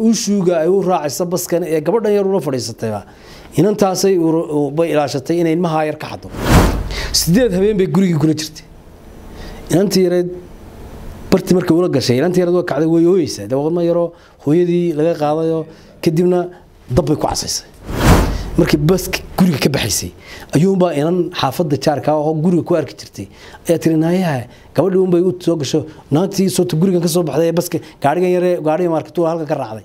uushuuga ay u raacaysa baskan ee gabadhan yar ula fadhiisatayba inantaasay bay ilaashatay inay ilmahaa yar ka xado sideed habeen bay gurigii kula jirtay inantii yareed barti markay ula gashay inantii yareed waa kacday way ooyeysaa dawadma yaroo hooyadii laga qaadayo kadibna dabbay ku casaysay markii baska guriga ka baxaysay ayuunbaa inan xaafadda jaarka oo guriga ku arki jirtay ayaa tiri naayaha gabadhii unbay u soo gasho naagtii soota gurigan ka soo baxday ee baska gaadhigan yare gaadhiga maarkatuula halkan ka raacday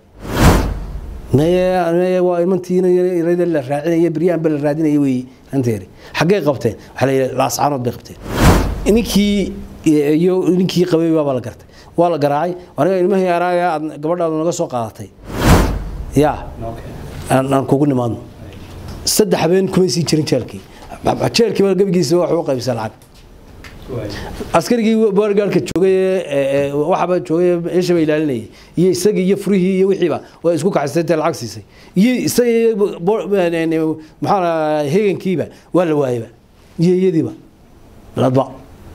waa imantiina yarada la raacinaya beryahanba la raadinaya wey anteeri xaggay qabteen waxaa la yidhi laascaanood bay qabteen ninkii iyo ninkii qabay baabaa la gartay waa la garaacay aniga ilmahii araaga aad gabadhaadu naga soo qaadatay yaa aan kugu nimaadno saddex habeen kumay sii jirin jeelkii jeelkii baa gebigiisa wax u qaybisa lacag askarigii boorgaarka joogay waxaba joogay meesha bay ilaalinayay iyo isagii iyo furihii iyo wixiiba waa isku kaxaysay intay lacag siisay iyo isagii maxaa hegankiiba waa la waayaba iyo iyadiiba ladba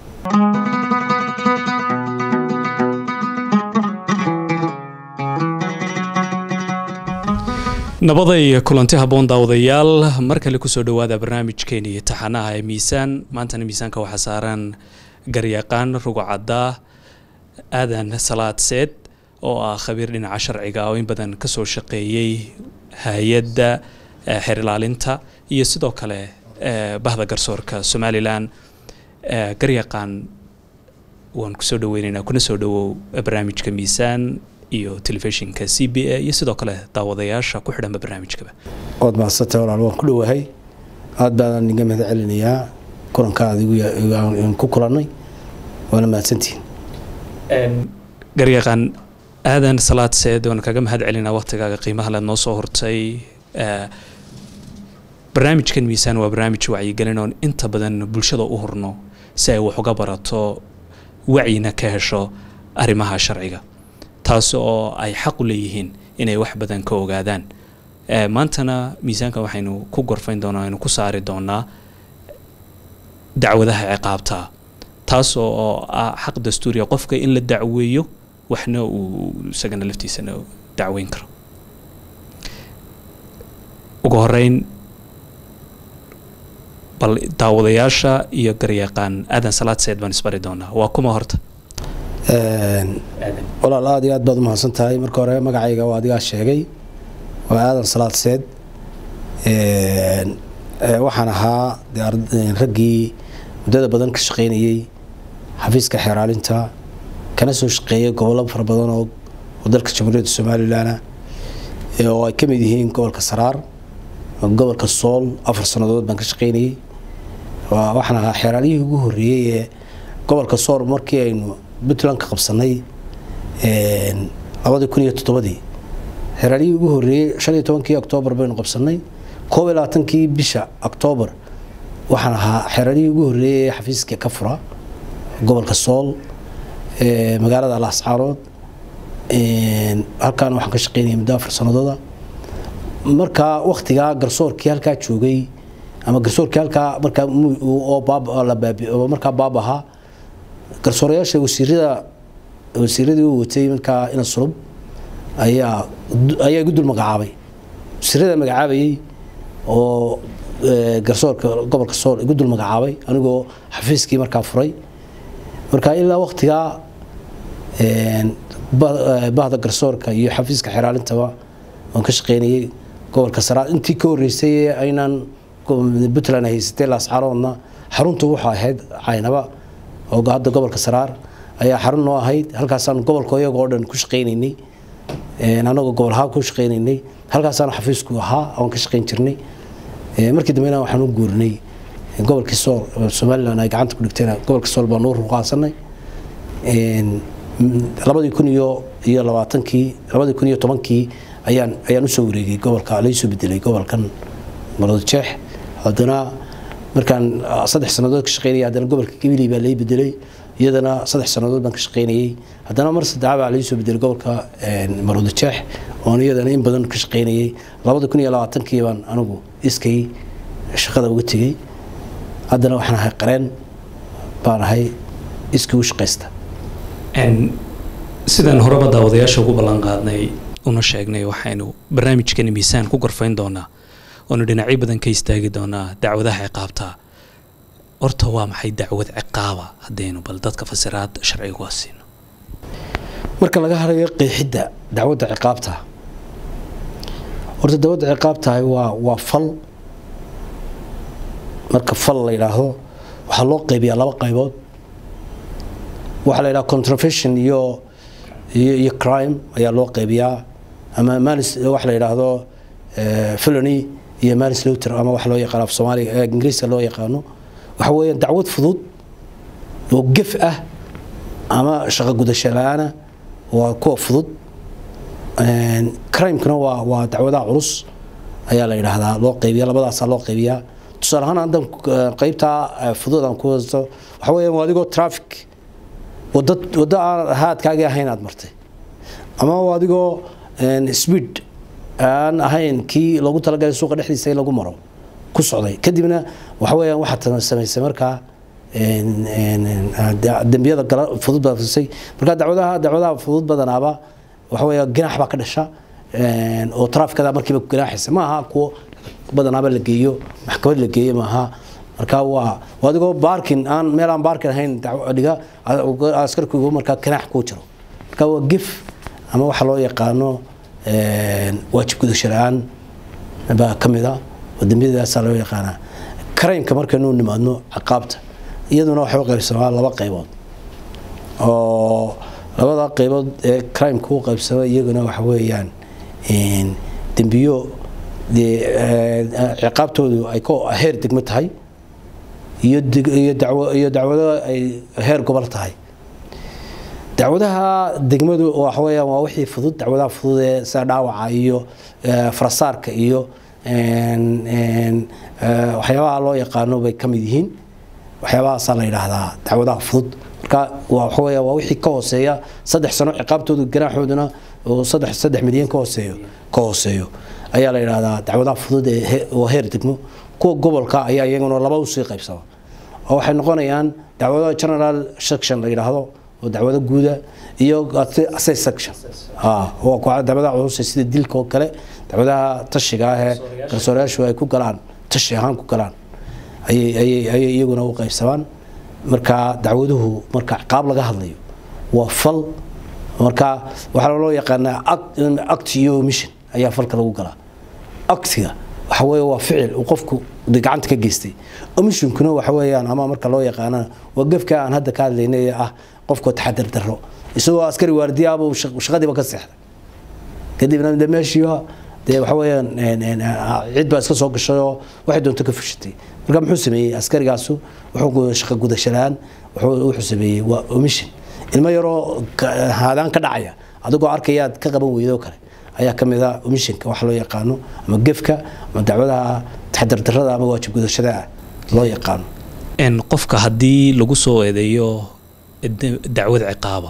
nabaday kulanti habboon daawadayaal mar kale kusoo dhowaada barnaamijkeeni taxanaha ee miisaan maantana miisaanka waxaa saaran garyaqaan rugocadda aadan salaad seed oo ah khabiir dhinaca sharciga oo in badan kasoo shaqeeyey hay-adda xeer ilaalinta iyo sidoo kale bahda garsoorka somalilan garyaqaan waan kusoo dhaweyneynaa kuna soo dhawow barnaamijka miisaan iyo telefishinka c b a iyo sidoo kale daawadayaasha ku xidhanba barnaamijkaba waad mahadsantay walaal waan ku dhowahay aad baadaan iga mahad celinayaa kulanka adigu ku kulannay waana mahadsantihiin garyaqaan aadan salaad seed waan kaga mahad celinaa waqtigaaga qiimaha leed noo soo hortay barnaamijkan miisaan waa barnaamij wacyigelin oon inta badan bulshada u hurno si ay wax uga barato wacyina ka hesho arrimaha sharciga taas oo ay xaq u leeyihiin inay wax badan ka ogaadaan maantana miisaanka waxaynu ku gorfayn doonaa aynu ku saari doonaa dacwadaha ciqaabta taas oo ah xaq dastuuriya qofka in la dacweeyo waxna uu isagana laftiisana dacweyn karo ugu horeyn bal daawadayaasha iyo garyaqaan aadan salaad seed baan isbari doonaa waa kuma horta walaal aad iyo aad baad umahadsan tahay marka hore magacayga waa adigaa sheegay waa aadan salaad seed waxaan ahaa raggii muddada badan ka shaqaynayey xafiiska xeeraalinta kana soo shaqeeyay gobollo fara badan oo dalka jamhuuriyadda somalilan oo ay ka mid yihiin gobolka saraar gobolka sool afar sannadood baan ka shaqaynayey waxaan ahaa xeeraaliyihii ugu horreeyey ee gobolka sool markii aynu puntland ka qabsanay labadii kun iyo toddobadii xeraalihii ugu horreeyey shan iyo tobankii oktoobar baynu qabsanay koob iyo labaatankii bisha oktoobar waxaan ahaa xeraalihii ugu horreeyey ee xafiiska ka fura gobolka sool magaalada laascaarood halkaana waxaan ka shaqeynayay muddo afar sanadooda markaa waktigaa garsoorkii halkaa joogay ama garsoorkii halkaa markaa oo markaa baab ahaa garsoorayaasha wasiirada wasiiradii u watay markaa ina sulub ayaa ayaa igu dul magacaabay wasiirada magacaabayey oo garsoorka gobolka sool igu dul magacaabay anigoo xafiiskii markaa furay marka ilaa waktigaa bahda garsoorka iyo xafiiska xeraalintaba waan ka shaqeynayay gobolka saraad intii ka horreysay ee aynaan puntland haysatay laascaroodna xaruntu wuxuu ahayd caynaba oo hadda gobolka saraar ayaa xarun noo ahayd halkaasaan gobolka iyaga oo dhan ku shaqaynaynay anagoo gobol ahaan ku shaqaynaynay halkaasaan xafiisku ahaa oon ka shaqayn jirnay markii dambena waxaan u guurinay gobolkii sool somaliland ay gacanta ku dhigteen gobolka sool baan u ruqaasanay labadii kun iyo iyo labaatankii labadii kun iyo tobankii ayaan ayaan usoo wareegay gobolka laysoo bedelay gobolkan maroodjeex haddana markaan saddex sannadood ka shaqeynayay haddana gobolka gabiley baa lai bedelay iyadana saddex sannadood baan ka shaqeynayay haddana mar saddexaad baa laisoo bedelay gobolka maroodijeex oon iyadana in badan ka shaqeynayay labada kun iyo labaatankii baan anigu iskay shaqada uga tegey haddana waxaan ahay qareen baan ahay iskii u shaqaysta sidaan horeba daawadayaasha ugu ballan qaadnay una sheegnay waxaynu barnaamijkani miisaan ku gorfayn doonaa oonu dhinacyo badan ka istaagi doonaa dacwadaha ciqaabta horta waa maxay dacwad ciqaaba haddaynu bal dadka fasiraad sharciga waa siino marka laga harayo qeexidda dacwadda ciqaabta horta dacwadda ciqaabtahay waa waa fal marka fal la yidhaahdo waxaa loo qaybiyaa laba qaybood waxaa la yidhaha contravention iyo iyo iyo crime ayaa loo qaybiyaa ama manis waxa la yidhaahdo felony iyo manis lowter ama waxa loo yaqaano af soomaaliga ee ingiriiska loo yaqaano waxa weeyaan dacwad fudud oo gef ah ama shaqo gudasho la-aana waa kuwa fudud crimekana waa waa dacwadaha culus ayaa la yidhaahdaa loo qaybiya labadaasaa loo qaybiyaa tusaale ahaan haddan qaybtaa fudud aan ku haysto waxa weeyaan waa adigoo traffic wada waddo aan haadkaagii ahayn aad martay ama waa adigoo speed aan ahayn kii loogu talagalay suuqa dhexdiisa in lagu maro ku socday kadibna waxa weeyaan waxaad samaysay markaa dembiyada fudud baad fusay marka dacwadaha dacwadaha fudud badanaaba waxa weeya ganaax baa ka dhasha oo traafikada markiiba ganaaxaysa ma aha kuwo badanaaba la geeyo maxkamad la geeyo maaha marka waa adigoo baarkin aan meel aan baarkin ahayn dhiga askarkigu markaa ganaax kuu jiro marka waa gef ama waxa loo yaqaano waajib gudasho la-aan baa ka mid a oo dembiyadaasaa loo yaqaanaa karaymka markaynu nimaadno ciqaabta iyaduna waxay u qaybsamaa laba qaybood oo labada qaybood ee crimeka u qaybsama iyaguna waxa weeyaan dembiyo ciqaabtoodu ay ka heer degmo tahay iyo iyo dacwado ay heer gobol tahay dacwadaha degmadu waxa weeyaan waa wixii fudud dacwadaha fudud ee sida dhaawaca iyo farasaarka iyo waxyaabaha loo yaqaano bay ka mid yihiin waxyaabahaasaa la yidhaahdaa dacwadaha fudud marka waxa weeya waa wixii ka hooseeya saddex sano ciqaabtoodu ganaaxooduna oo saddex saddex milyan ka hooseeyo ka hooseeyo ayaa la yidhaahdaa dacwadaha fudud ee oo heer degmo kuwa gobolka ayaa iyaguna laba usii qaybsama oo waxay noqonayaan dacwado general section la yidhaahdo oo dacwado guuda iyo assay section waa dacwadaha culus sida dilka oo kale dacwadaha tashiga ah ee garsoorayaashu ay ku galaan tashi ahaan ku galaan ayay ayay iyaguna u qaybsamaan marka dacwaduhu marka ciqaab laga hadlayo waa fal marka waxaa loo yaqaanaa act iyo mission ayaa falka lagu galaa actiga waxa weeye waa ficil uu qofku gacanta ka geystay omissionkuna waxa weeyaan ama marka loo yaqaanana waa gefka aan hadda ka hadlaynay ee ah qofkoo taxadar darro isagoo askari waardiyaabuu shaqadiiba ka seexday kadibna de meeshiiba dee waxa weeyaan cid baa iska soo gashay oo waxay doonto ka fushatay marka muxuu sameeyey askarigaasu wuxuu shaqo gudashalaan wuxuu sameeyey waa omission ilmo yaroo haadaan ka dhacaya adigoo arkayaad ka qaban weydoo kale ayaa ka mid a omissionka waxa loo yaqaano ama gefka ama dacwadaha taxadardarrada ama waajib gudashada loo yaqaano qofka haddii lagu soo eedeeyo dacwad ciqaaba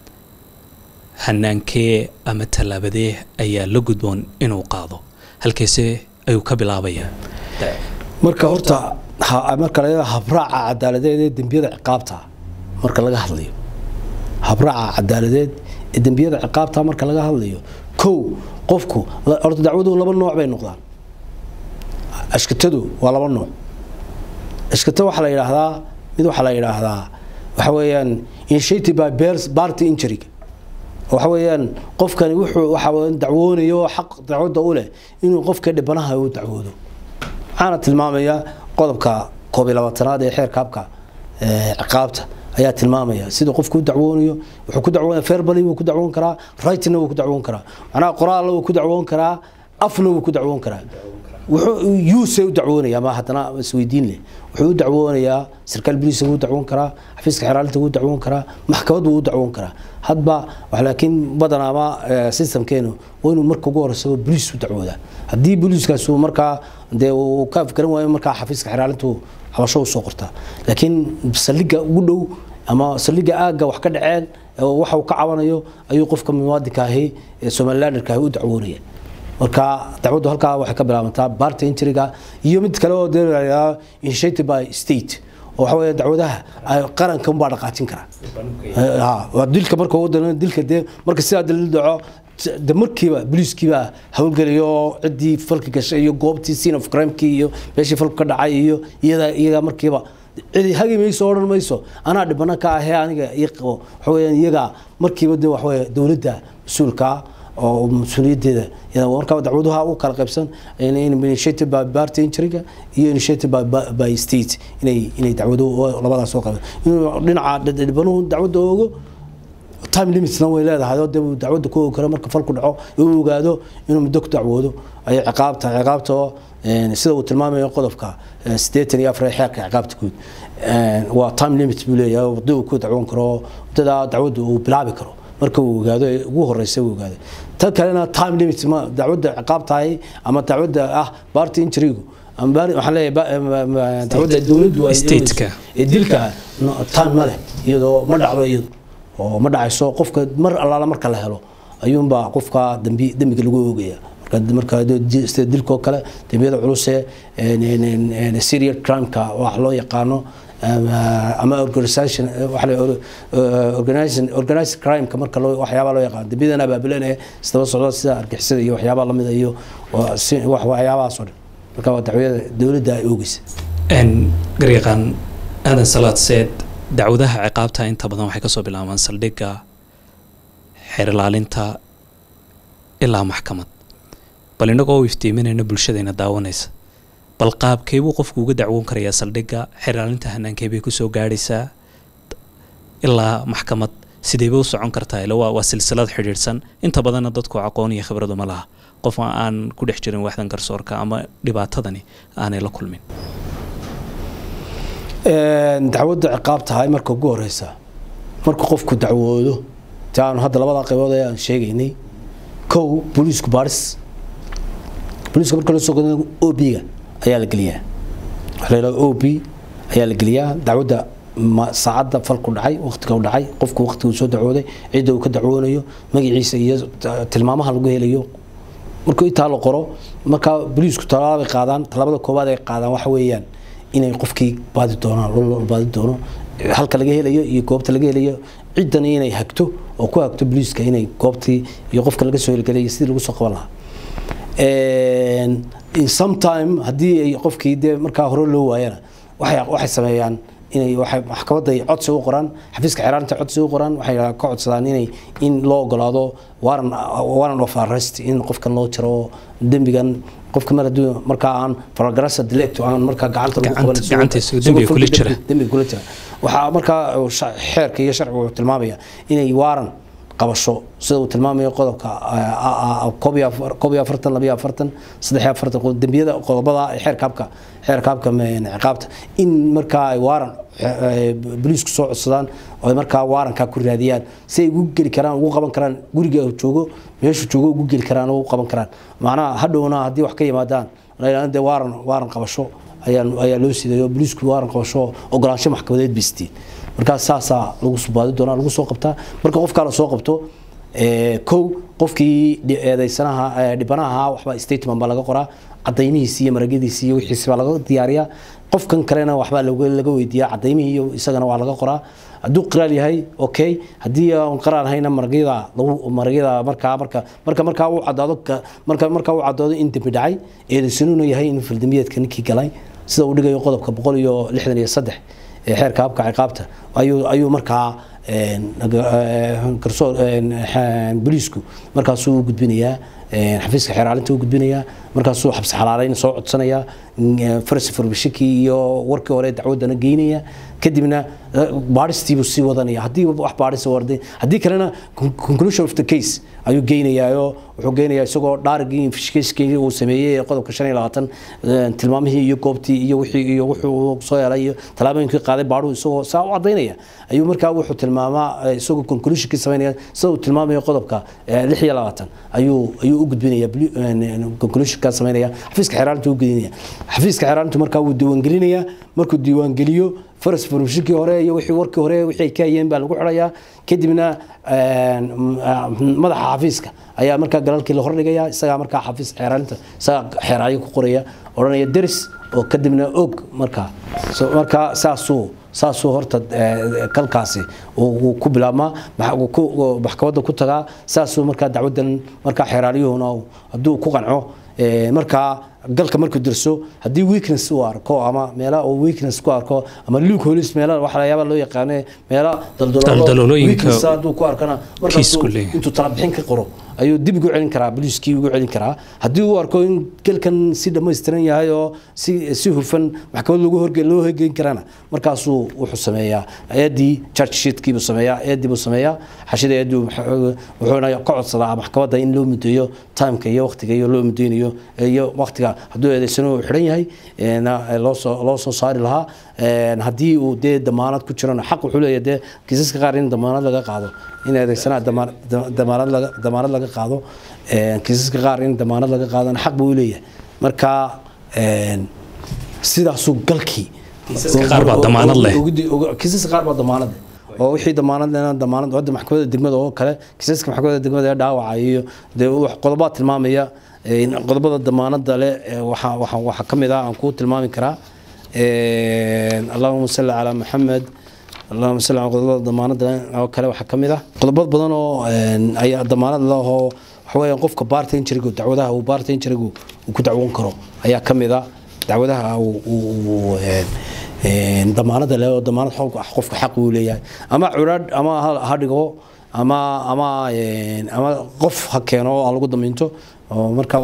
hanaankee ama tallaabadee ayaa la gudboon inuu qaado halkeese ayuu ka bilaabayaa marka horta marka la habraaca cadaaladeed ee dembiyada ciqaabta marka laga hadlayo habraaca cadaaladeed ee dembiyada ciqaabta marka laga hadlayo kow qofku horta dacwadu laba nooc bay noqdaan ashkatadu waa laba nooc ashkata waxaa la yidhaahdaa mid waxaa la yidhaahdaa waxa weeyaan initiated by party injury waxa weeyaan qofkani wuxuu waxa dacwoonayo xaq dacwadda u leh inuu qofka dhibanaha uu dacwoodo waxaana tilmaamaya qodobka koob iyo labaatanaad ee xeerka habka ciqaabta ayaa tilmaamaya sida qofku u dacwoonayo wuxuu ku dacwoonaya verbally wuu ku dacwoon karaa writingna wuu ku dacwoon karaa macnaha qoraalna wuu ku dacwoon karaa afna wuu ku dacwoon karaa wuxuu yuuse u dacwoonaya ma haddana isweydiin leh wuxuu u dacwoonayaa sarkaal boliiska wuu dacwoon karaa xafiiska xeraalinta wuu dacwoon karaa maxkamad wuu u dacwoon karaa hadba laakiin badanaa ama systemkeenu waa inuu marka ugu horeysa boliis u dacwoodaa haddii boliiskaas uu markaa dee uu ka afgaran waayo markaa xafiiska xeraalintu cabasho usoo qortaa laakiin saldhigga ugu dhow ama saldhigga aagga wax ka dhaceen waxa uu ka cabanayo ayuu qofka muwaadinka ahi ee somalilanderka ahi u dacwoonaya marka dacwaddu halkaa waxay ka bilaabantaa barta intriga iyo mid kale oo dee initiated by state oo waxa weeye dacwadaha qaranka unbaa dhaqaajin kara dilka marka uu dilka dee marka sidaa dalil dhaco de markiiba booliiskiiba howlgelayo ciddii falka gashay iyo goobtii scene of crimekii iyo meeshii falku ka dhacay iyo iyada iyaga markiiba cidi hagi mayso odhan mayso anaa dhibana ka ahee aniga ii qabo waxa weeyaan iyaga markiiba de waxaweye dowladda mas-uulkaa oo mas-uuliyaddeeda markaa dacwaduha u kala qaybsan initiative by party injuryga iyo initiative by, by state inay inay dacwado labadaas soo qaban inuu dhinaca dhibanuhu dacwadda oogo time limitsna way leedahay oo dee dacwadda ku ogi karo marka falku dhaco uu ogaado inuu muddo ku dacwoodo ayay ciqaabta ciqaabta oo sida uu tilmaamayo qodobka siddeetan iyo afar xeerka ciqaabta guud waa time limit buu leeyahay waddo uu ku dacwoon karo waddadaa dacwadda uu bilaabi karo marka uu ogaado ugu horeysa uu ogaado tan kalena time limit ma dacwadda ciqaab tahay ama dacwadda ah party injurygu waxaan leeyahay dacwadda dowladdu stateka ee dilka time ma leh iyadoo ma dhacdo iyadu oo ma dhacayso qofka mar allaala marka la helo ayuunbaa qofka dambi dembiga lagu oogaya marka sida dilkoo kale dembiyada culuse serial crimeka wax loo yaqaano ama organisation organized crimeka marka waxyaabaa loo yaqaano dembiyadan abaabulanaya isdaba socda sida argixisada iyo waxyaabaa lamida iyo waxyaabahaas oo dhan marka waa dacwada dowladda ay oogeysa garyaqaan aadan salaad seed dacwadaha ciqaabta inta badan waxay kasoo bilaabaan saldhigga xeer ilaalinta ilaa maxkamad bal inagoo u iftiiminayna bulshadayna daawanaysa bal qaabkeebuu qofku uga dacwoon karayaa saldhigga xeer ilaalinta hanaankeebay kusoo gaadhaysaa ilaa maxkamad sideeba u socon kartaa ila waa waa silsilad xidhiidhsan inta badanna dadku aqoon iyo khibradu ma laha qof aan ku dhex jirin waxdan garsoorka ama dhibaatadani aanay la kulmin dacwadda ciqaab tahay marka ugu horeysa marka qofku dacwoodo ti aanu hadda labada qaybood ee aan sheegaynay kow booliisku baaris booliiska marka lasoo godo o b-ga ayaa la geliyaa waxa la yidhahda o b ayaa la geliyaa dacwadda saacadda falku dhacay waqtiga u dhacay qofku waqtiga uu soo dacwooday cidda uu ka dacwoonayo magaciisa iyo tilmaamaha lagu helayo markuu intaa la qoro markaa booliisku talaabay qaadaan talaabada koowaad ay qaadaan waxa weeyaan inay qofkii baadi doonaan loo baadi doono halka laga helayo iyo goobta laga helayo ciddani inay hagto oo ku hagto booliiska inay goobtii iyo qofka laga soo helgelayo sidii lagu soo qaban lahaa sometime haddii ay qofkii dee markaa hore loo waayana waxay waxay sameeyaan inay waxay maxkamadda ay codsi u qoraan xafiiska xeeraanta codsi u qoraan waxay ka codsadaan inay in loo ogolaado waran waran of arrest in qofkan loo jaro dembigan qofka mar hadduu markaa aan faragarasa dilect aan markaa gacanta lagu qaban gacantiisa dembiga kula jira dembiga kula jira waxaa markaa xeerka iyo sharcigu wuxuu tilmaamaya inay waaran qabasho sida uu tilmaamayo qodobka koob iyo afartan labiyo afartan saddex iyo afartan dembiyada qodobada xeerkaabka xeerkaabka ciqaabta in markaa ay waaran boliisku soo codsadaan oo ay markaa waarankaa ku raadiyaan si ay ugu geli karaan ugu qaban karaan guriga joogo meeshu joogo ugu geli karaan oo ugu qaban karaan macnaha hadhowna haddii wax ka yimaadaan de waaran waaran qabasho ayaa ayaa loo sidayo boliisku waaran qabasho ogolaansho maxkamadeed bay siteen markaa saasaa lagu subaadi doonaa lagu soo qabtaa marka qofkaa la soo qabto kow qofkii eedeysanaha dhibanaha waxba statement baa laga qoraa cadaymihiisi iyo maragyadiisi iyo wixiisi baa laga diyaariyaa qofkan kalena waxbaa laga weydiiyaa cadaymihii iyo isagana waa laga qoraa hadduu qiraal yahay okay haddii aan qiraal hayna maragyada lagu maragyada markaa marka marka markaa uu cadaado marka markaa uu cadaado in dembi dhacay eedeysanuuna yahay in fildambiyeedka ninkii galay sida uu dhigayo qodobka boqol iyo lixdan iyo saddex ee xeerka habka ciqaabta ayuu ayuu markaa garsoor boliisku markaasuu u gudbinayaa xafiiska xeeraalinta u gudbinayaa markaasuu xabsi xalaalayn soo codsanayaa farsi farbishikii iyo warkii hore dacwaddana geynaya kadibna baadhistiibuu sii wadanaya haddii wax baadhisa warday haddii kalena conclusion of the case ayuu geynayaayoo wuxuu geynayaa isagoo dhaarigii investigationkii uu sameeyey ee qodobka shan iyo labaatan tilmaamihii iyo goobtii iyo wixii iyo wuxuu soo helay iyo tallaabooyinkii qaaday baadhu isagoo saa u cadaynaya ayuu markaa wuxuu tilmaamaa isagoo conclusionkii sameynaya sida uu tilmaamayo qodobka lix iyo labaatan ayuu ayuu u gudbinaya conclusionkaa sameynaya xafiiska xeeraalinta u gudinaya xafiiska xeeraalintu markaa wuu diiwaangelinayaa markuu diiwaangeliyo faras farmashikii hore iyo wixii warkii hore wixii ay ka hayeen baa lagu xidhayaa kadibna madaxa xafiiska ayaa markaa galalkii la hordhigayaa isagaa markaa xafiis xeeraalinta isagaa xeeraayo ku qoraya odhanaya deris oo kadibna og markaa markaa saasuu saasuu horta kalkaasi uu ku bilaabmaa maxkamadda ku tagaa saasuu markaa dacwadan markaa xeeraalyuhuna hadduu ku qanco markaa galka markuu dirso haddii weakness uu arko ama meela uu weakness ku arko ama luke holis meela waxa la yaaba loo yaqaano meela daldaloolooyinka hadduu ku arkana markaasuu intuu tala bixin ka qoro ayuu dib ugu celin karaa boliiskii ugu celin karaa haddii uu arko in galkan si dhammaystiran yahay oo si si hufan maxkamad lagu horge loo horgeyn karana markaasuu wuxuu sameeyaa eedii charge sheetkiibuu sameeyaa eedii buu sameeyaa xashida eedii wuxuuna ka codsadaa maxkamadda in loo mudeeyo timeka iyo waqtiga iyo loo mudeynayo iyo waqtiga hadduu eedeysano uu xidhan yahay loosoo loo soo saari lahaa haddii uu dee damaanad ku jirana xaq wuxuu leeyahay dee kiisaska qaar in damaanad laga qaado in eedeysanaha damaanad laga damaanad laga qaado kiisaska qaar in damaanad laga qaadana xaq buu leeyahay marka sidaasuu galkii kiisaska qaar baa damaanad leh kiisaska qaar baa damaanad leh oo wixii damaanad lehna damaanad wadda maxkamadda degmada oo kale kiisaska maxkamadda degmada ee dhaawaca iyo dee qodobaa tilmaamaya qodobada damaanada leh waxaa ka mid ah aan kuu tilmaami karaa allahuma salli calaa maxamed allahuma salli calaa qodobada damaanada oo kale waxaa ka mid ah qodobad badan oo ayaa damaanad lehoo waxa weeyaan qofka baarta injirigu dacwadaha uu baarta injirigu uu ku dacwoon karo ayaa ka mid ah dacwadaha uu damaanada leh oo damaanad qofka xaq uu leeyahay ama curaadh ama ha dhigo ama ama ama qof ha keeno oo lagu damiinto marka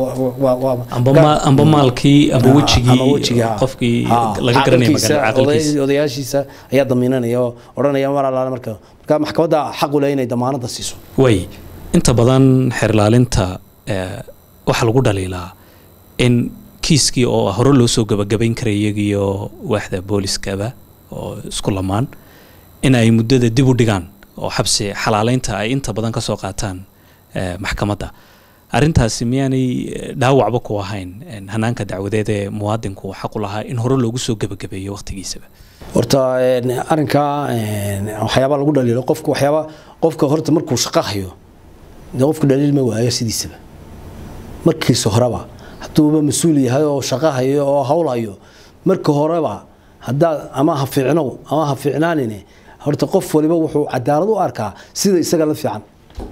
amba maalkii amba wejigii qofkii laga garanaya magaalada odayaashiisa ayaa damiinanaya oo odhanaya mar allaale marka marka maxkamadda xaq u leh inay damaanada siiso way inta badan xeerlaalinta waxaa lagu dhaliilaa in kiiskii oo hore loo soo gabagabayn karay iyagiyo waaxda booliskaba oo isku lamaan in ay muddada dib u dhigaan oo xabsi xalaaleynta ay inta badan ka soo qaataan maxkamadda arrintaasi miyaanay dhaawacba ku ahayn hanaanka dacwadeed ee muwaadinku xaq u lahaa in hore loogu soo gebagabeeyo waqtigiisaba horta arrinka waxyaaba lagu dhaliilo qofka waxyaaba qofka horta markuu shaqo hayo dee qofku dhaliil ma waayo sidiisaba markiisa horeba hadduuba mas-uul yahay oo shaqo hayo oo hawl hayo marka horeba haddaad ama ha fiicnow ama ha fiicnaanine horta qof waliba wuxuu cadaalad u arkaa sida isaga la fiican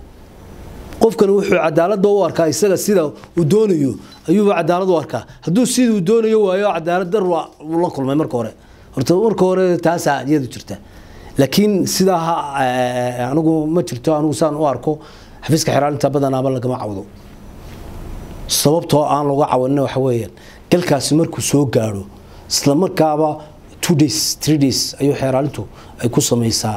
qofkan wuxuu cadaalada u arkaa isaga sida uu doonayo ayuuba cadaalad u arkaa hadduu sida uu doonayo waayo cadaalad dar uu la kulmay marka hore horta marka hore taasaa iyadu jirta laakiin sidaa anigu ma jirto anigu saan u arko xafiiska xeraalinta badanaaba lagama cawdo sababtoo aan laga cawanin waxa weeyaan galkaasi markuu soo gaadho isla markaaba two days three days ayuu xeeraalintu ay ku samaysaa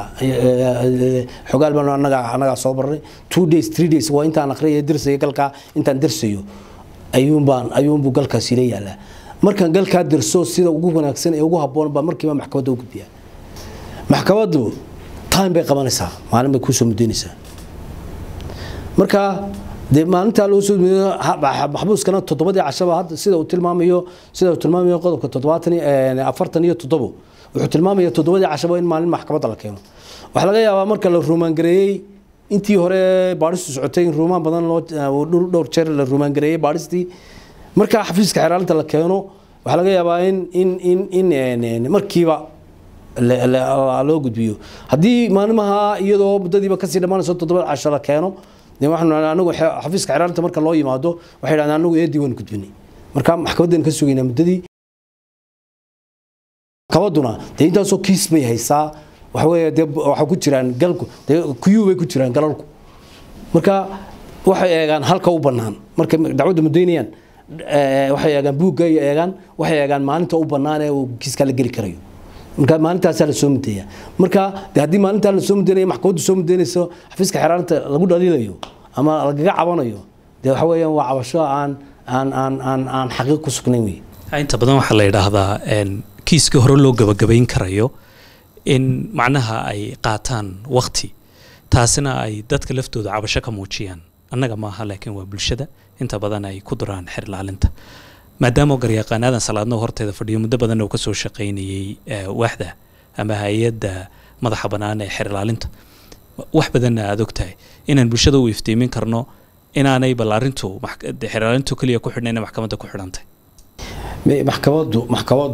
xogaal baan anaga anagaa soo barnay two days three days waa intaan aqriya dirsayo galkaa intaan dirsayo ayuunbaan ayuunbuu galkaasi la yaalaa markaan galkaa dirso sida ugu wanaagsan ee ugu habboon baa markiiba maxkamadda u gudbiyaa maxkamaddu time bay qabanaysaa maalin bay kuusoo mudaynaysaa marka dee maalintaa loo soo maxbuuskana toddobadii cashaba hadda sida uu tilmaamayo sida uu tilmaamayo qodobka toddobaatan afartan iyo toddobo wuxuu tilmaamaya toddobadii cashaba in maalin maxkamadda la keeno waxaa laga yaabaa marka la ruumaangareeyey intii hore baadhistu socotay in ruumaan badan loo dhowr jeer la ruumaangareeyey baadhistii marka xafiiska xeraalinta la keeno waxaa laga yaabaa in in in in markiiba loo gudbiyo haddii maalimaha iyadoo muddadiiba kasii dhammaanayso toddobada casho la keeno anagu xafiiska xeraalinta marka loo yimaado waxay dhahdeen anagu eedii waan gudbinay marka maxkamaddeen ka sugaynaa muddadii maxkamadduna dee intaasoo kiis bay haysaa waxa weeye dee waxaa ku jiraan galku dee kuyuu bay ku jiraan galalku marka waxay eegaan halka u bannaan markay dacwadda muddaynayaan waxay eegaan buugga ay eegaan waxay eegaan maalinta u bannaan ee uu kiiskaa la geli karayo marka maalintaasaa la soo mudeeya marka de haddii maalintaa lasoo mudeynaya maxkamaddu soo mudeynayso xafiiska xeraalinta lagu dhaliilayo ama lagaga cabanayo dee waxa weeyaan waa cabasho aan aan aan aan aan xaqiiq ku sugnayn wey inta badan waxaa la yidhaahdaa kiiskii hore loo gabagabayn karayo in macnaha ay qaataan wakti taasina ay dadka laftooda cabasho ka muujiyaan annaga maaha laakiin waa bulshada inta badan ay ku duraan xer ilaalinta maadaama garyaqaan aadan salaadno horteeda fadhiyo muddo badanna uu ka soo shaqaynayey waaxda ama hay-adda madaxa bannaan ee xer ilaalinta wax badanna aada og tahay inaan bulshada u iftiimin karno inaanay bal arrintu xer ilaalintu keliya ku xidhnayna maxkamadda ku xidhantay maxkamaddu maxkamaddu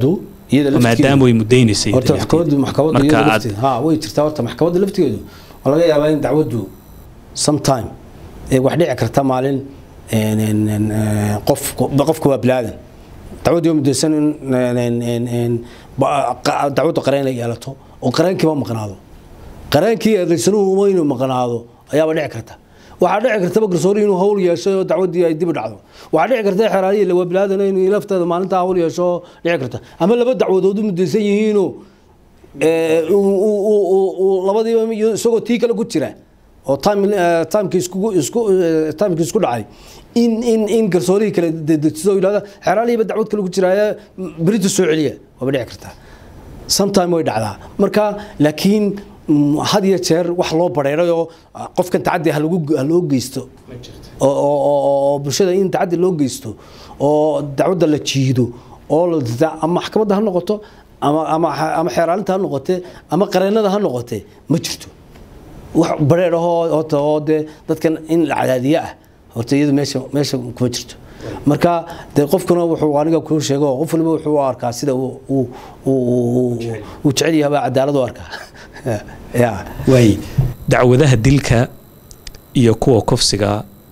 iyada laftigeeda- maadaama way mudaynaysay horta lafteeda. maxkamaddu maxkamaddu Marka iyada aad- lafteeda ha way jirtaa horta maxkamadda laftigeedu waa laga yaabaa in dacwaddu sometime ee wax dhici karta maalin een, een, een, ee, qof qofku waa bilaadan dacwaddu waa mudaysan in een, een, een, een, ba- qa- dacwaddu qareen la yeelato oo qareenkiiba maqnaado qareenkii eedaysanuhu uma inuu maqnaado ayaaba dhici karta waxaa dhici kartaba garsoori inuu hawl yeesho oo dacwadii ay dib u dhacdo waxaa dhici karta xeraaliyi la wabilaadana inuu lafteeda maalintaa hawl yeesho oo dhici karta ama laba dacwadood u mudaysan yihiinoo ee, uu- uu- uu- uu- uu labadiiba iyo isagoo tii kale ku jira oo time eh, timekii iskugu isku eh, timekii isku dhacay in in in garsoorihii kale dedejiso oo yidhahda xeraaliyiba dacwad kale ku jiraaye berita soo celiya waaba dhici kartaa sometime way dhacdaa marka laakiin mm, had iyo jeer wax loo bareeray oo ah, qofkan tacaddi ha lagu ha loo geysto oo oo- oo oo bulshada in tacaddi loo geysto oo dacwadda la jiido oo la dida ama maxkamadda ha noqoto ama ama ama xeeraalinta ha noqote ama qareennada ha noqote ma jirto wax bareer ahoo horta oo dee dadkan in la cadaadiye ah horta iyadu meesha meesha kuma jirto marka dee qofkuna wuxuu aniga kuu sheego qof waliba wuxuu u arkaa sida uu uu uu- uu uu jecel yahay baa cadaalad u arkaa ya waay dacwadaha dilka iyo kuwa kufsiga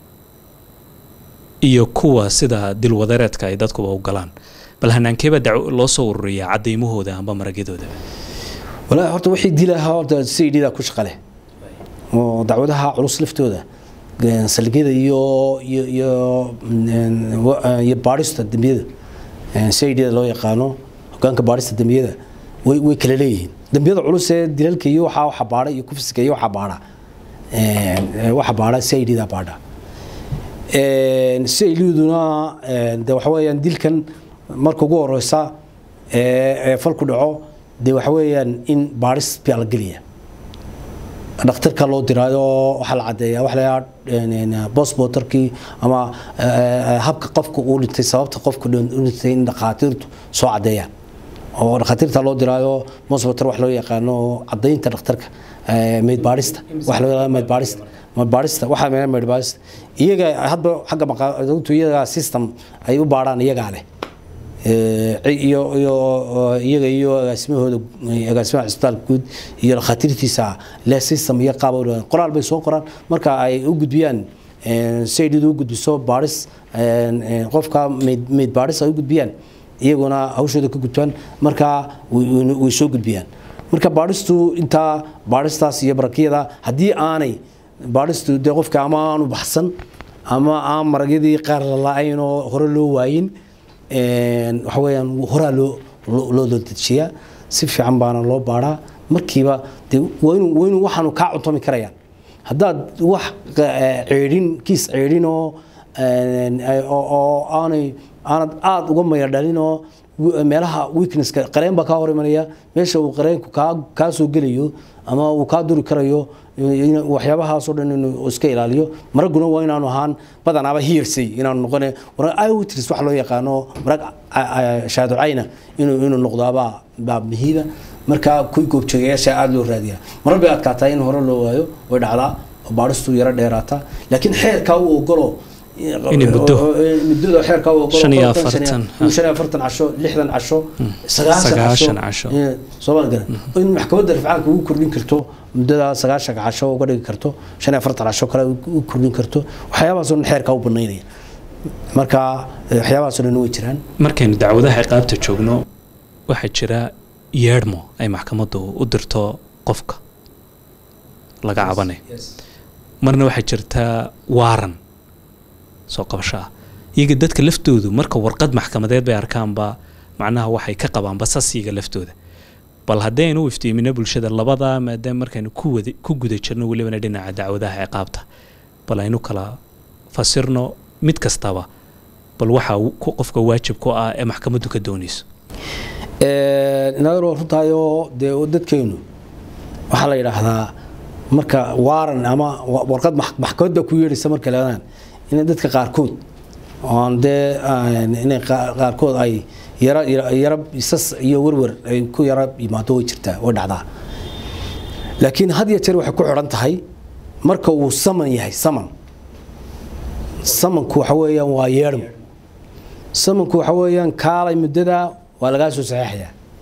iyo kuwa sida dilwadareedka ay dadkuba u galaan bal hanaankeeba dac- loo soo ururiyaa cadaymahooda amba maragyadooda walaahi horta wixii dilaha horta sayidida ku shaqa leh oo dacwadaha culus laftooda een, saldhigyada iyo iyo iyo een, wa- eh, iyo baadhista dembiyada sayidida loo yaqaano hogaanka baadhista dembiyada way way kala leeyihiin dembiyada culus ee dilalka iyo waxaa waxa baadha iyo kufsiga iyo waxa baadha een, eh, waxa baadha sayidida baadha sayliduna de waxa weeyaan dilkan marka ugu horeysa ee ee falku dhaco dee waxa weeyaan in baadhis baa la gelaya dhakhtarka loo diraayo waxaa la cadeeyaa waxa la yidhaha bosboterkii ama eh, habka qofka uu dhintay sababta qofka dhin- u dhintay in dhakhaatiirtu soo cadeeyaan oo dhakhaatiirta loo diraayo bosboter wax loo yaqaano oo cadaynta dhakhtarka eh, meyd baadhista wax loo yaqaano meyd baadhista meyd baadhista waxaa meyd meyd baadhista iyaga hadba xagga maqaadatu iyaga system ay u baadhaan iyagaa leh Ee, iyo iyo iyaga iyo agaasimahooda agaasimaha cisbitaalka guud iyo dhakhaatiirtiisa le system iyo qaab u qoraal bay soo qoraan marka ay u gudbiyaan saydidu u gudbiso baadhis een, een, qofka meyd meyd baadhis ay u gudbiyaan iyaguna hawshooda ka gudbaan marka way- way way soo gudbiyaan marka baadhistu intaa baadhistaas iyo barakiyada haddii aanay baadhistu dee qofka ama aanu baxsan ama aan maragyadii qaar la la-ayn oo hore loo waayin een, waxa weeyaan horaa loo loo loo dejiyaa si fiican baana loo baadhaa markiiba dee waa inuu waa inuu waxaanu kaa cuntomi karayaan haddaad wax eh, ceedhin kiis ceedhin oo een, eh, oo oo aanay aanad aada uga maya dhalin oo wi- meelaha weaknesska qareen baa kaa hor imanaya meesha uu qareenku kaa kaa soo gelayo ama uu kaa duri karayo in- waxyaabahaasoo dhan inuu iska ilaaliyo maraguna waa inaanu ahaan badanaaba hearsay inaanu noqone marag iwitris wax loo yaqaano marag shaaducayna inuu inuu noqdaabaa baa muhiima marka kuwii goobjoogayaasha aada loo raadiyaa marar bay adkaataa in hore loo waayo way dhacdaa oo baadhistu yaro dheeraataa laakiin xeerkaa uu ogolo Inay muddo. muddada xeerkaa uu ogolo Shan iyo konton, shan iyo- afartan, inuu shan iyo afartan casho lixdan casho sagaashan Sagaashan casho casho. Ee, Soomaali garan in maxkamadda rifcaanka ugu kordhin karto muddada sagaashanka casho uga dhigi karto shan iyo afartan casho kale u kordhin karto waxyaabahaasoo dhan xeerkaa u banaynaya marka eh, waxyaabahaasoo dhan way jiraan markaynu dacwadaha ciqaabta joogno waxaa jira yeedhmo ay maxkamaddu u dirto qofka laga cabanayo marna waxaa jirta waaran soo qabasho ah iyaga dadka laftoodu marka warqad maxkamadeed bay arkaanba macnaha waxay ka qabaanba sasiga laftooda bal haddaynu u iftiimino bulshada labada maadaama markaynu ku wada ku guda jirno welibana dhinaca dacwadaha ciqaabta bal aynu kala fasirno mid kastaba bal waxa uu- ku- qofka waajib ku ah ee maxkamaddu ka doonayso inaadoo runtaayoo dee dadkeenu waxaa la yidhaahdaa marka waaran ama wa- warqad max- maxkamadda ku yeedhaysa markay leedaan in dadka qaarkood oon dee aan- inay qaa- qaarkood ay yara yara- yara isas iyo werwer ay ku yara yimaado way jirtaa way dhacdaa laakiin had iyo jeer waxay ku xidhan tahay marka uu saman yahay saman samanku waxa weeyaan waa yeedhmo samanku waxa weeyaan kaalay muddada waa lagaa soo saxeexayaa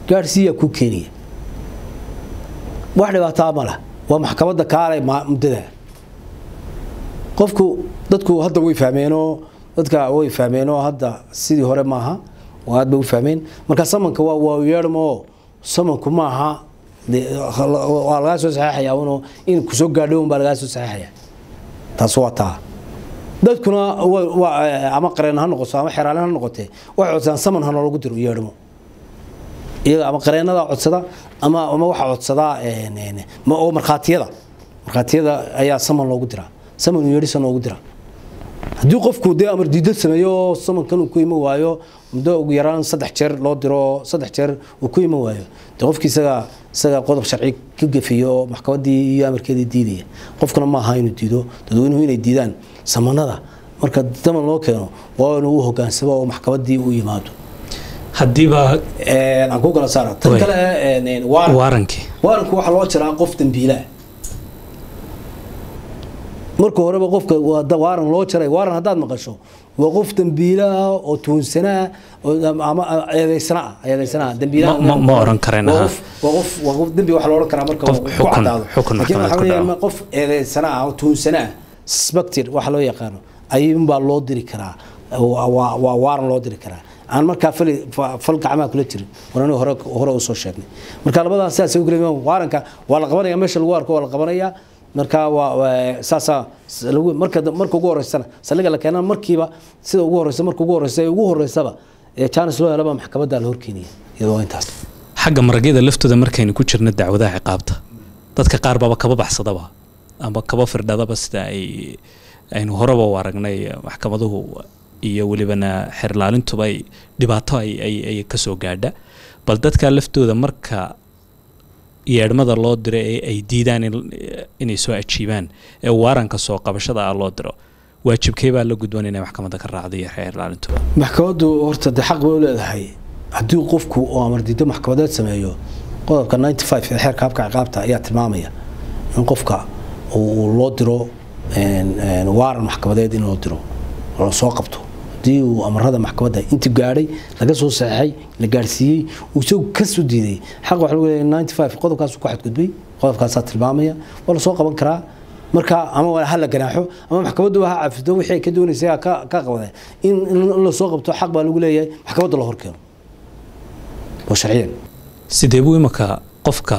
gaadhsiiyaa kuu keenaya wax dhibaataa ma lah waa maxkamadda kaale muddada qofku dadku hadda way fahmeenoo dadka way fahmeenoo hadda sidii hore maaha oo aad bay u fahmeen marka samanka waa waa yeedhmoo samanku maaha waa lagaa soo saxeexaya unoo in kusoo gaadho un baa lagaa soo saxeexaya taas waa taa dadkuna ama qareen ha noqoto ama xeraalin ha noqotee waxay codsadaan saman ha noolagu diro yeedhmo iyaga ama qareenada codsada ama ama waxa codsadaa oo markhaatiyada markhaatiyada ayaa saman loogu diraa saman yeedhisa loogu diraa haddii qofku dee amar diidad sameeyo samankan uu ku iman waayo muddo ugu yaraan saddex jeer loo diro saddex jeer uu ku iman waayo dee qofkii isaga isaga qodob sharci ka gefiyo oo maxkamaddii iyo amarkeedii diidaya qofkuna ma aha inuu diido dadweynuhu inay diidaan samanada marka saman loo keeno waa inuu u hogaansamo oo maxkamaddii u yimaado haddiiba aan ku kala saara tan kale waarankii waaranku waxaa loo jiraa qof dambiilaa marka horeba qofka waaran loo jaray waaran haddaad maqasho waa qof dambiilaah oo tuunsanaa ama eedeysanaa eedeysanaa dambiilaha ma oran kareen waa qof waa qof waa qof dambi waxa la oran karaa marka ku cadaado laakiin waxa weeyaan qof eedeysanaa oo tuunsanaa suspected waxa loo yaqaano ayuunbaa loo diri karaa waa waaran loo diri karaa aan markaa fal gacmaha kula jirin warani hore hore u soo sheegnay marka labadaas sidaas ugu leeyahay waaranka waa la qabanaya meesha lagu arko waa la qabanaya marka waa saasa lagu marka marka ugu horeysana saldhiga la keenana markiiba sida ugu horeysa marka ugu horeysa ugu horeysaba ee chance loo helaba maxkamadda la horkeenaya iyadoo intaas xagga maragyada laftooda markaynu ku jirno dacwadaha ciqaabta dadka qaar baba kaba baxsadaba ama kaba firdhadaba sida ay aynu horeba u aragnay maxkamaduhu iyo welibana xerlaalintuba ay dhibaato ay kasoo gaadha bal dadka laftooda marka yeedhmada loo diro ee ay diidaan inay soo ajiibaan ee waaranka soo qabashada ah loo diro waajibkee baa la gudboon inay maxkamadda ka raacdo iyo xeerlaalintuba maxkamaddu horta dee xaq bay u leedahay haddii qofku oo amardiido maxkamadeed sameeyo qodobka ninety five ee xeerka habka ciqaabta ayaa tilmaamaya in qofka uu loo diro waaran maxkamadeed in loo diro la soo qabto haddii uu amarada maxkamadda intii gaadhay laga soo saxeexay la gaadhsiiyey uu isagu kasoo diiday xaq waxa lagu leeyahay ninety five qodobkaasuu ku xadgudbay qodobkaasaa tilmaamaya waa la soo qaban karaa marka ama ha la ganaaxo ama maxkamaddu ha cafido wixii ay ka doonaysay ka ka qabadeen in in la soo qabto xaq baa lagu leeyahay maxkamadda la horkeeno oo sharciyan sidee buu imaka qofka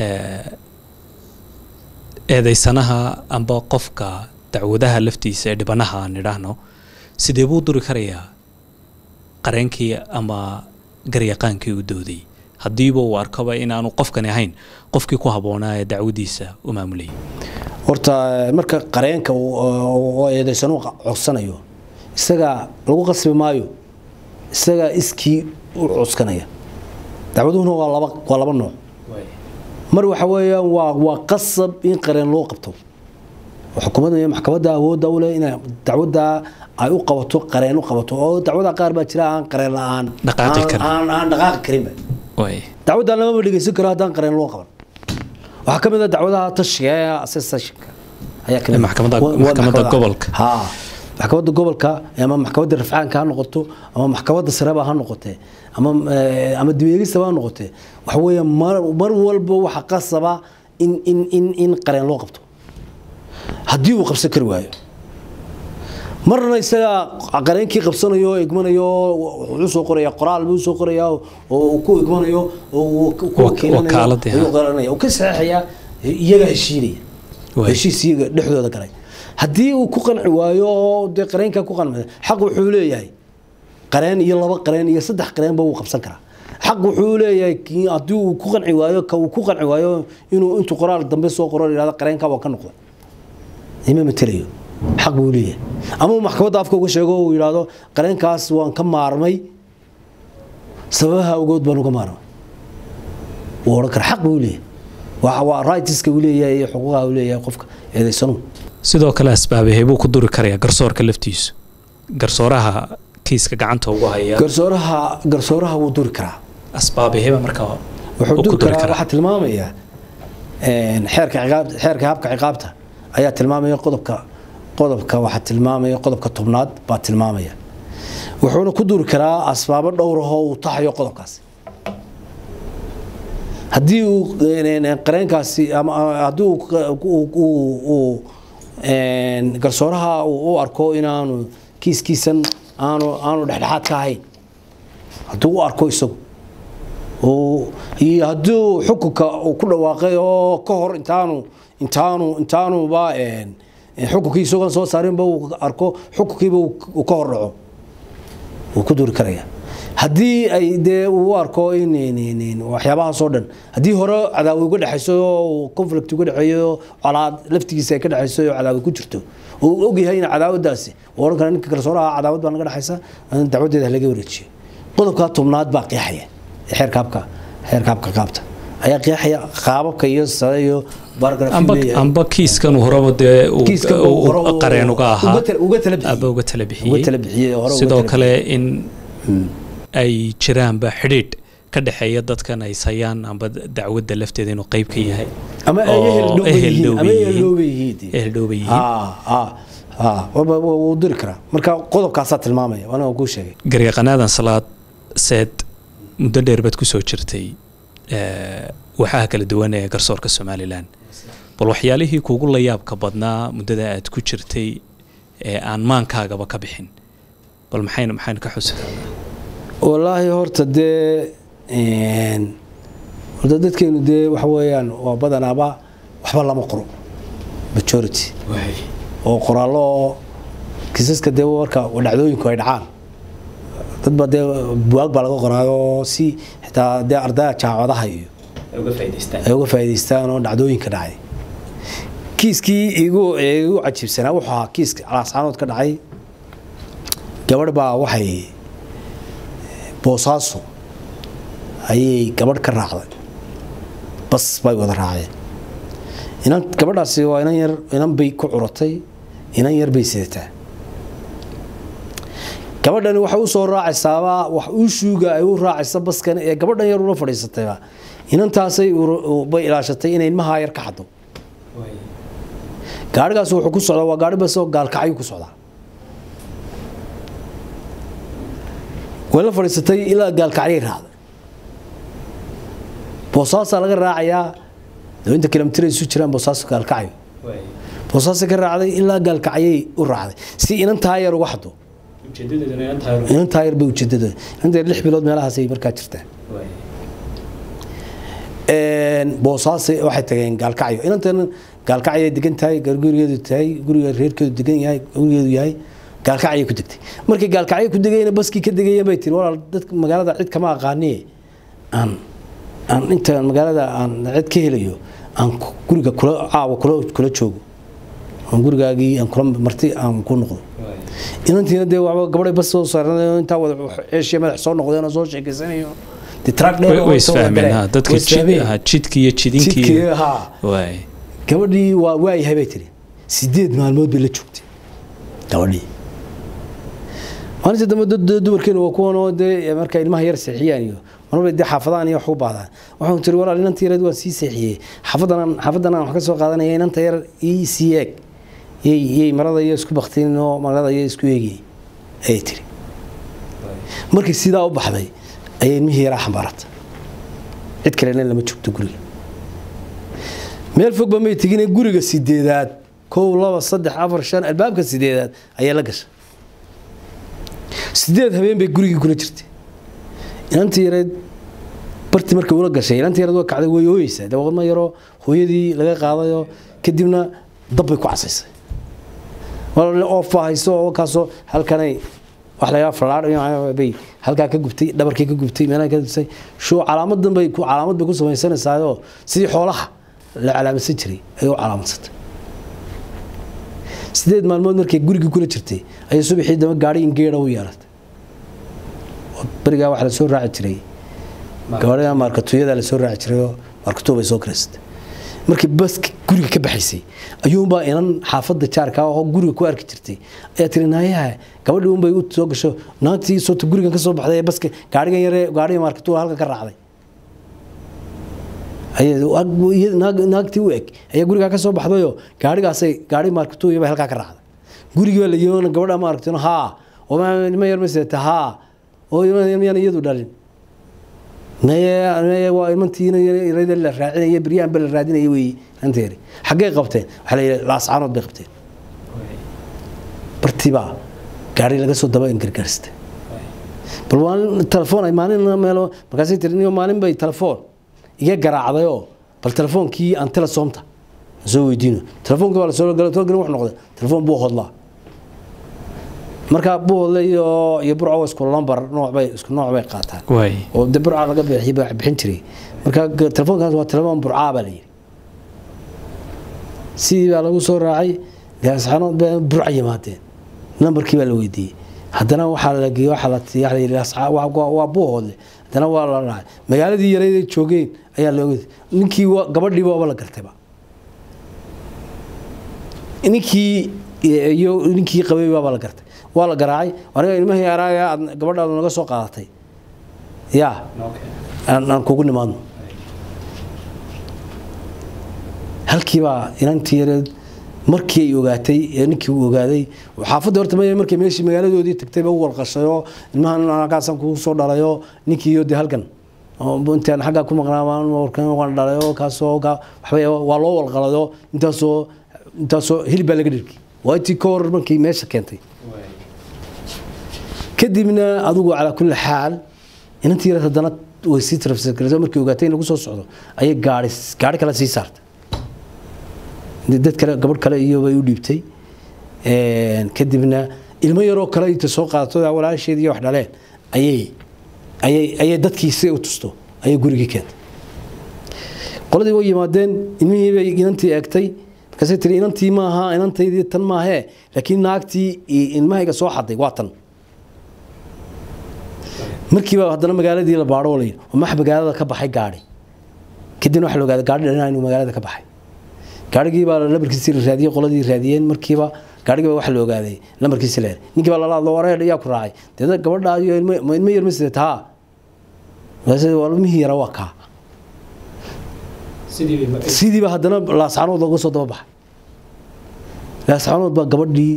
eedeysanaha amba qofka dacwadaha laftiisa ee dhibanaha aan idhaahno sidee buu duri karayaa qareenkii ama garyaqaankii u dooday haddiiba uu arkaba inaanu qofkani ahayn qofkii ku habboonaa ee dacwadiisa u maamulayay horta marka qareenka oo eedeysanu codsanayo isaga lagu qasbi maayo isaga iskii u codsanaya dacwaduhuna waa laba waa laba nooc mar waxa weeyaan waa waa qasab in qareen loo qabto xukuumadda iyo maxkamadda awoodda u leh inay dacwadda ay u qabato qareen u qabato oo dacwada qaar baa jira aan qareen la-aan aan aan dhaqaaqi karinba dacwaddan lamaba dhegeysan karo haddaan qareen loo qaban waxaa ka mid ah dacwadaha tashiga ee associationka ayaa ka mid maxkamadda gobolka ha maxkamadda gobolka ama maxkamadda rafcaanka ha noqoto ama maxkamadda sareba ha noqotee ama ama dibeegistaba ha noqotee waxa weeye mar mar walba waxa qasaba in in in in qareen loo qabto haddii uu qabsan kari waayo marna isaga qareenkii qabsanayo oo igmanayo wuxuu soo qoraya qoraal buu soo qoraya oo ku igmanayo oo ku wakiilanayo ka saxeexaya iyaga heshiinaya heshiis iyaga dhexdooda galay haddii uu ku qanci waayo oo dee qareenka ku qanci xaq wuxuu leeyahay qareen iyo laba qareen iyo saddex qareenba wuu qabsan karaa xaq wuxuu leeyahay haddii uu ku qanci waayo ka uu ku qanci waayo inuu intuu qoraal dambe soo qoro yidhahdo qareenka waa ka noqda ima matelayo xaq buu leeyahay ama maxkamadda afka uga sheego uu yidhaahdo qareenkaas waan ka maarmay sababaha ogood baan uga maarmay wuu odhan kara xaq buu leeyahay waa rightska uu leeyahay iyo xuquuqaha uu leeyahay qofka eedaysanuhu sidoo kale asbaabahee buu ku duri karayaa garsoorka laftiisu garsooraha kiiska gacanta ugu haya garsooraha garsooraha wuu duri karaa asbaabaheba markaa wuxuu duri karaa waxaa tilmaamaya xeerka ciqaab xeerka habka ciqaabta ayaa tilmaamaya qodobka qodobka waxaa tilmaamaya qodobka tobnaad baa tilmaamaya wuxuuna ku duri karaa asbaabo dhowrahoo uu taxayo qodobkaasi haddii uu qareenkaasi ama haddii uu garsooraha u arko inaanu kiiskiisan aanu aanu dhexdhexaad ka ahayn hadduu u arko isagu iyo haddii xukunka uu ku dhawaaqay oo ka hor intaanu intaanu intaanuba xukunkii isagoon soo saarinba uu arko xukunkiiba uu ka hor dhaco wuu ku duri karaya haddii ay dee uu arko in waxyaabahaasoo dhan haddii hore cadaawi uga dhexayso oo conflict uga dhexeeyo colaad laftigiisa ay ka dhexayso oo cadaawi ku jirto oo uu ogyahay in cadaawadaasi uu odhan kara ninka garsooraha cadaawad baa naga dhexaysa dacwadeeda laga wareejiyo qodobkaa tobnaad baa qeexaya xeerkaabka xeerkaabka qaabta ayaa qeexaya qaababka iyo sare iyo amba kiiskan horeba dee qareen uga ahaa aba uga tala bixiyey sidoo kale in ay jiraanba xidhiidh ka dhexeeya dadkan ay sayaan amba dacwadda lafteeda inuu qeyb ka yahay eheldhowba yihiin diri karaa marka qodobkaasaa tilmaamaya aniga kuu sheegay garyaqanaadan salaad seed muddo dheer baad kusoo jirtay waxaha kala duwan ee garsoorka somalilan bal waxyaalihii kuugu la yaabka badnaa muddada aad ku jirtay ee aan maankaagaba ka bixin bal maxaynu maxaynu ka xusi karnaa wallaahi horta dee horta dadkeenu dee waxa weeyaan waa badanaaba waxba lama qoro majority oo qoraallo oo kiisaska dee marka dhacdooyinku ay dhacaan dadba dee buwaag baa laga qoraayo si xitaa dee ardaya jaamacadaha iyo ay uga faa'idaystaan oo dhacdooyinka dhacay kiiskii igu igu cajiibsanaa wuxuu ahaa kiiska alaascaanood ka dhacay gabadh baa waxay boosaaso ayay gabadh ka raacday bas bay wada raaceen inan gabadhaasi waa inan yar inan bay ku curatay inan yar bay sidataa gabadhani waxay u soo raacaysaaba wax uushuuga ay u raacaysa baskan ee gabadhan yar ula fadhiisatayba inantaasay bay ilaashatay inay ilmahaa yar ka xado gaarigaas wuxuu ku socdaa waa gaari bas oo gaalkacyo ku socdaa way la fadhiisatay ilaa gaalkacyay raacday boosaasaa laga raacayaa inta kilomitir isu jiraan boosaaso gaalkacyo boosaasa ka raacday ilaa gaalkacyay u raacday si inantaa yar uga xado inantaa yar bay ujeedada inanta lix bilood meelahaasay markaa jirtaa boosaase waxay tageen gaalkacyo inantan gaalkacyay degan tahay gurigeedu tahay guriga reerkeedu degan yahay gurigeedu yahay gaalkacyay ku degtay markay gaalkacyo ku degayna baskii ka degayeen bay tiri walaal dadka magaalada cid kama aqaaniye aan aan inta magaalada aan cid ka helayo aan guriga kula caawa kula kula joogo aan gurigaagii aan kula marti aan ku noqdo inantiina dee waxba gabadhay bas soo saaranayo intaa wada ceeshiya madax soo noqdeen oo soo sheekeysanayo way isfahmeen dadka jidki iyo jidinkii gabadhii waa waayahay bay tiri sideed maalmood bay la joogtay gabadhii maalinta dambe dumarkeenu waa kuwan oo dee marka ilmaha yar seexiyaan iyo marba dee xaafadahan iyo wax u baahdaan waxaan tiri walaal inanta yareed waan sii seexiyey xaafadan xaafadan aan wax ka soo qaadanaya inanta yar ii sii eeg yay yay marada iyo isku baktiin oo marada iyo isku eegi ayay tiri markii sidaa u baxday ayay ilmihii yaraa xambaaratay cid kalena lama joogto guriga meel fogba may tegine guriga sideedaad kow laba saddex afar shan albaabka sideedaad ayaa la gashay sideed habeen bay gurigii kula jirtay inantii yareed bartii markay ula gashay inantii yareed waa kacday way ooyeysaa dabaaqadma yaroo hooyadii laga qaadayo kadibna dab bay ku casaysay oofa hayso oo kaasoo halkanay wax la yidhaha falaadh bay halkaa ka gubtay dhabarkii ka gubtay meelaha ka gubtay shuu calaamadan bay calaamad bay ku samaysanaysaayoo sidii xoolaha la calaamadsan jiray ayay u calaamadsatay sideed maalmood markay gurigii kula jirtay ayay subaxii dama gaadhi ingeedha u yeelatay berigaa waxaa lasoo raaci jiray gabadha maarkatuyada lasoo raaci jirayoo maarkatuwa bay soo karaysatay markii baska guriga ka baxaysay ayuunbaa inan xaafadda jaarka oo guriga ku arki jirtay ayaa tiri naayaha gabadhii unbay u soo gasho naagtii soota gurigan ka soo baxday ee baska gaadhigan yare gaadhiga maarkatuwa halkan ka raacday naagtii u eg ayaa gurigaa ka soo baxdayo gaarigaasay gaari maarkatuya bay halkaa ka raacday gurigii baa la yimana gabadha ma aragtino haa ilma yar ma sidata haa oo yaan iyadu dhalin meye waa imantiina yarada la raacinaya beryahanba la raadinaya wey ranteeri xaggay qabteen waxaa la yidhi laascaanood bay qabteen bartibaa gaari laga soo daba gargaarsta bal maalin telefoon ay maalin meelo markaasay tiri niyo maalin bay telefoon iga garaacdayoo bal telefoonkii aan telesoomta soo weydiino telefoonkii baa lasoo gala too wuxuu noqday telefoon buu hodlaa marka buhodle iyo iyo burco waa isku lambar nooc bay isku nooc bay qaataan waay oo de burca laga bixi baa bixin jiray marka telefoonkaas waa telefoon burcaa baa la yidhi sidii baa lagu soo raacay gaasxanood baa burca yimaadeen nambarkii baa la weydiiyey haddana waxaa la geeyey waxaa la waxaa la yidhi asxaa- waa waa- waa buuhoodle haddana waa la raacay magaaladii yareyd ay joogeen ayaa looga ninkii waa- gabadhii waaba la gartayba ninkii iyo ninkii qabay baaba la gartay waa la garaacay aniga ilmahii araaga aad gabadhaadu naga soo qaadatay yaa aan aan kugu nimaadno halkiibaa inantii yareed markii ay ogaatay ee ninkii uu ogaaday xaafadda horta ma markay meeshii magaaladoodii tagtayba u walqashayoo ilmahan halkaasaan kugu soo dhalayoo ninkii iyo de halkan oo intaan xaggaa ku maqnaa warkan waan dhalayoo kaasoo ka waxba waa loo walqalayoo intaasoo intaasoo hilib baa laga dhirki waa intii ka hor markii meesha keentay kadibna adigu calaa kulli xaal inantii yareed haddana way sii tarafsarkarayso markii ogaatay in lagu soo socdo ayay gaari gaari kale sii saartay dad kale gabadh kale iyo bay u dhiibtay kadibna ilmo yaroo kale inta soo qaadato walaasheed iyo wax dhaleen ayay ayay ayay dadkii si u tusto ayay gurigii keentay qoladii way yimaadeen ilmihii bay inantii eegtay markaasay tiri inantii maaha inantaydii tan maahee laakiin naagtii ilmahayga soo xaday waa tan markiiba haddana magaaladii la baadho la yidhi max magaalada ka baxay gaadhi kadibna waxa la ogaaday gaadhi dhanaa inuu magaalada ka baxay gaarigii baa lambarkiisii la raadiyey qoladii raadiyeen markiiba gaarigii baa waxa la ogaaday lambarkiisi la helay ninkii baa lala hadlo wareer ayaa ku raacay deedna gabadha iyo ilmo ilmo yar ma sidata haa markaas waa ilmihii yara waa kaa sidiiba haddana laascanood looga soo daba baxay laascanood baa gabadhii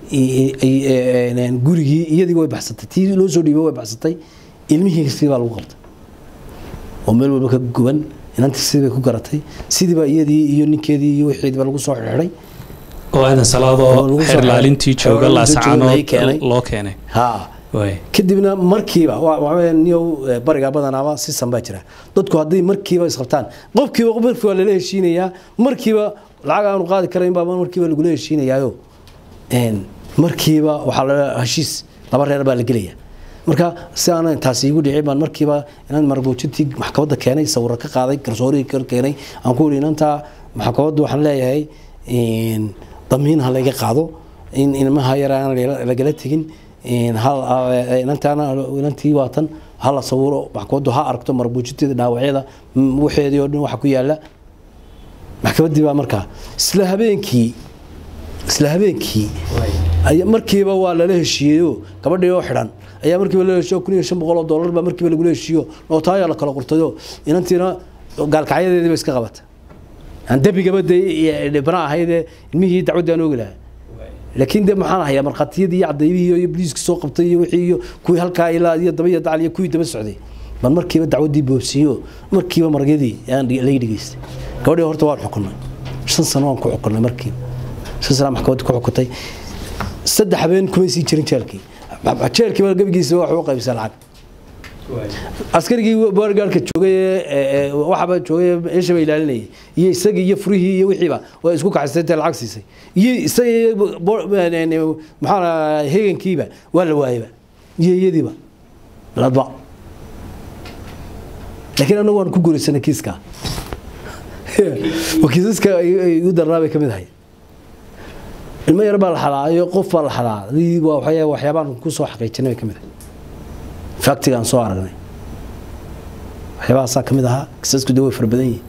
gurigii iyadii way baxsatay tii loo soo dhiibay way baxsatay ilmihii sidii baa lagu qabtay oo meel walba ka guban inantii sidii bay ku garatay sidii baa iyadii iyo ninkeedii iyo wixiidiba lagu soo xidhay oo aadan salaadoo lagu soo xeerlaalintii xidhay. jooga Xeerlaalintii jooga laga laascaanood keenay. loo keenay haa waay kadibna markiiba waa- waa weeye niyow eh, bariga badanaaba sisan baa jira dadku hadday markiiba isqabtaan qofkiiba markii waa lala heshiinayaa markiiba lacag aanu qaadi karayn baa markiiba lagula heshiinayaayo een, markiiba waxaa la heshiis laba reer baa la gelaya marka si aanan taasi igu dhicin baan markiiba inaan marbuujintii maxkamadda keenay sawiro ka qaaday garsoorihii ka keenay aan ku yidhi inanta maxkamaddu waxaan leeyahay een, damiin ha layga qaado in ilmaha yar aan lagala- lagala tegin een, hal- a- inantaana inantii waatan ha la sawiro maxkamaddu ha aragto marbuujinteeda dhaawacyada m- waxeedii oo dhan waxa ku yaala maxkamaddii baa markaa isla habeenkii isla habeenkii aya- markiiba waa lala heshiiyeyo gabadhii oo xidhan ayaa markiiba lala heshiiyo kun iyo shan boqol oo dollar baa markiiba lagula heshiiyo nootaayaa la kala qortayo inantiina gaalkacyadeedii ba iska qabata aan dembigaba dee dhibna ahaydee ilmihii dacwaddii aan oogi lahaa laakiin de maxaan hayaa markhaatiyadii iyo cadaymihii iyo booliiskii soo qabtay iyo wixii iyo kuwii halkaa ilaa iyo daba iyo dacal iyo kuwii daba socday baan markiiba dacwaddii boobsiiyo markiiba maragyadii aan laga dhegeystay gabadhii horta waan xukunay shan sano waan ku xukunay markiiba shan sano maxkamadda ku xukuntay saddex habeen kumay sii jirin jeelkii jeelkiiba gebigiisa wax u qaybisay lacag askarigii boorgaarka joogay ee waxaba joogay meeshaba ilaalinayay iyo isagii iyo furihii iyo wixiiba waa isku kaxaysay intay lacag siisay iyo isaga iyo bo- maxaa la hegankiiba waa la waayaba iyo iyadiiba ladba laakiin anagu waan ku guuraysanay kiiska oo kiisaska ay igu darnaa bay ka mid ahay ilmo yar baa la xalaayo qof baa la xalaa waa waxyaa- waxyaabaan ku soo xaqiijinay bay ka mid ahay faktigaan soo aragnay waxyaabahaasaa ka mid ahaa kiisasku de way fara badan yihin